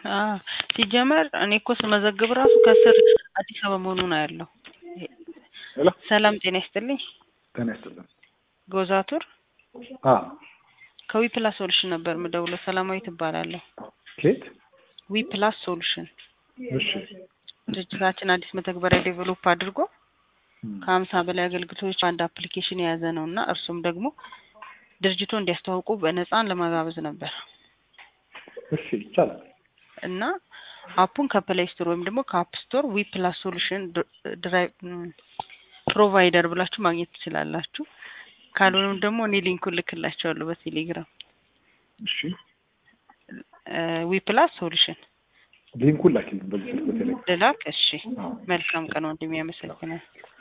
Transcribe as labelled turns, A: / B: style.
A: አዎ ሲጀመር እኔ እኮ ስመዘግብ ራሱ ከስር አዲስ አበባ መሆኑ ነው ያለው።
B: ሄሎ
A: ሰላም ጤና ይስጥልኝ።
B: ጤና ይስጥልን።
A: ጎዛቱር
B: አዎ
A: ከዊ ፕላስ ሶሉሽን ነበር የምደውለው። ሰላማዊት እባላለሁ።
B: ኬት?
A: ዊ ፕላስ ሶሉሽን
B: እሺ
A: ድርጅታችን አዲስ መተግበሪያ ዴቨሎፕ አድርጎ
B: እም፣
A: ከሀምሳ በላይ አገልግሎቶች በአንድ አፕሊኬሽን የያዘ ነው እና እርሱም ደግሞ ድርጅቱ እንዲያስተዋውቁ በነፃን ለመጋበዝ ነበር
B: እሺ ይቻላል።
A: እና አፑን ከፕሌይ ስቶር ወይም ደግሞ ከአፕ ስቶር ዊ ፕላስ ሶሉሽን ድራይቭ ፕሮቫይደር ብላችሁ ማግኘት ትችላላችሁ። ካልሆነም ደግሞ እኔ ሊንኩን ልክላቸዋለሁ በቴሌግራም
B: እሺ
A: ዊ ፕላስ ሶሉሽን
B: ሊንኩን ላኪልኝ በዚህ ስልክ በቴሌግራም።
A: ልላክ። እሺ
B: አዎ።
A: መልካም ቀን ወንድሜ፣ ያመሰግናል።